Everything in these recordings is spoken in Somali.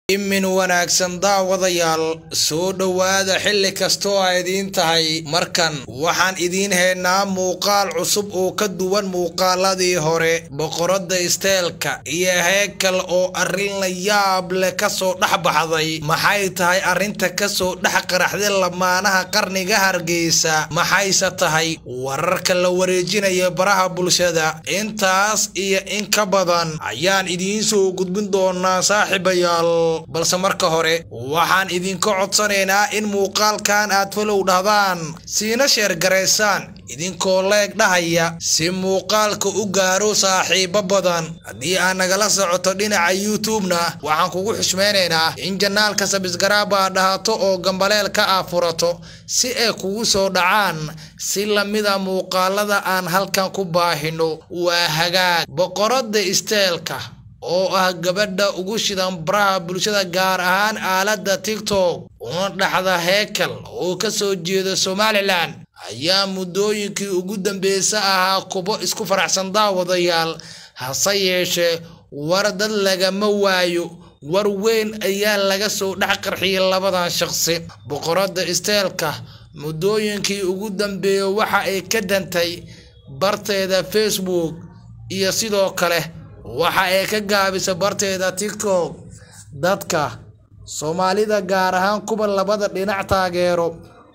imin wanaagsan daawadayaal soo dhowaada xilli kastoo ay idiin tahay markan waxaan idiin haynaa muuqaal cusub oo ka duwan muuqaaladii hore boqoradda isteelka iyo heekal oo arrin la yaab leh kasoo dhex baxday maxay tahay arrinta kasoo dhex qaraxday lamaanaha qarniga hargeysa maxayse tahay wararka la wareejinaya baraha bulshada intaas iyo in ka badan ayaan idiin soo gudbin doonaa saaxiibayaal balse marka hore waxaan idinka codsanaynaa in muuqaalkan aad falow dhahdaan siina sheergaraysaan idinkoo leeg dhahaya si muuqaalka u gaaro saaxiibo badan haddii aad nagala socoto dhinaca youtube-na waxaan kugu xushmaynaynaa in janaalka sabisgaraaba aad dhahato oo gambaleel ka ah furato si ay kugu soo dhacaan si lamida muuqaalada aan halkan ku baahino waa hagaag boqoradda isteelka oo ah gabadha ugu shidan baraha bulshada gaar ahaan aaladda tiktok una dhaxda heekal oo ka soo jeeda somalilan ayaa muddooyinkii ugu dambeysa ahaa kubo isku faraxsan daawadayaal hase yeeshee war dad lagama waayo war weyn ayaa laga soo dhex qarxiyay labadan shaqsi boqoradda isteelka muddooyinkii ugu dambeeya waxa ay ka dantay barteeda facebook iyo sidoo kale waxa ay ka gaabisa barteeda tiktok dadka soomaalida gaar ahaan kuwa labada dhinac taageero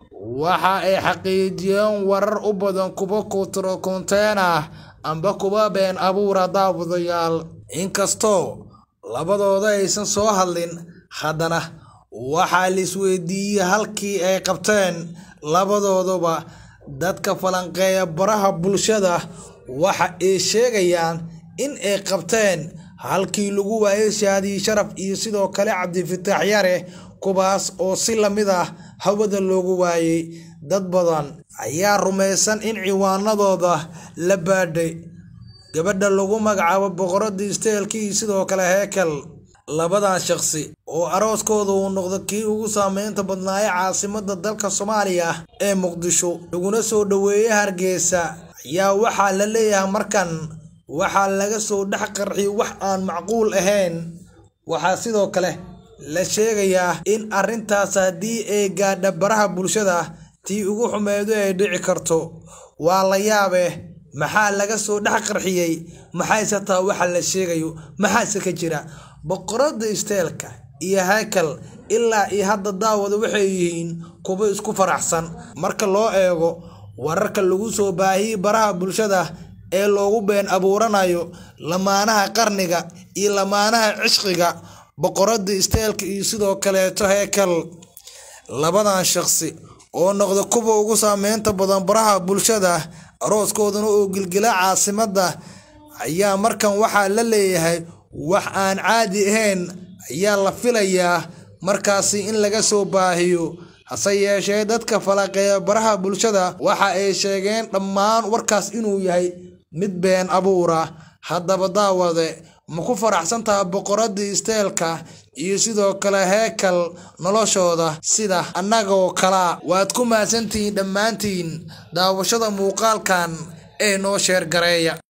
waxa ay xaqiijiyeen warar u badan kuwa kutrokonteen ah amba kuwa been abuura daawadayaal inkastoo labadooda aysan soo hadlin haddana waxaa laisweydiiyey halkii ay qabteen labadooduba dadka falanqeeya baraha bulshada waxa ay sheegayaan in ay qabteen halkii lagu waayay shaadiyi sharaf iyo sidoo kale cabdifitaax yare kuwaas oo si lamid ah hawada loogu waayay dad badan ayaa rumaysan in ciwaanadooda la baadhay gabadha lagu magacaabo boqoradda isteelka iyo sidoo kale heekal labadan shaqsi oo arooskooda uu noqdo kii ugu saameynta badnaaya caasimada dalka soomaaliya ee muqdisho laguna soo dhoweeyay hargeysa ayaa waxaa la leeyahay markan waxaa laga soo dhex qarxiyay wax aan macquul ahayn waxaa sidoo kale la sheegayaa in arrintaas haddii ay gaadha baraha bulshada tii ugu xumeedu ay dhici karto waa la yaabe maxaa laga soo dhex qarxiyey maxayse taa waxa la sheegayo maxaase ka jira boqoradda isteelka iyo haykal ilaa iyo hadda daawada waxay yihiin kuwo isku faraxsan marka loo eego wararka lagu soo baahiyey baraha bulshada ee loogu been abuuranayo lamaanaha qarniga iyo lamaanaha cishqiga boqoradda isteelka iyo sidoo kaleeto heekal labadan shaqsi oo noqda kuwa ugu saameynta badan baraha bulshada arooskoodana oo gilgila caasimadda ayaa markan waxaa la leeyahay wax aan caadi ahayn ayaa la filayaa markaasi in laga soo baahiyo hase yeeshee dadka falaqeeya baraha bulshada waxa ay sheegeen dhammaan warkaas inuu yahay mid been abuura haddaba daawade ma ku faraxsan taha boqoradii isteelka iyo sidoo kale heekal noloshooda sida annagoo kalaa waad ku mahadsantihiin dhammaantiin daawashada muuqaalkan ee noo sheergareeya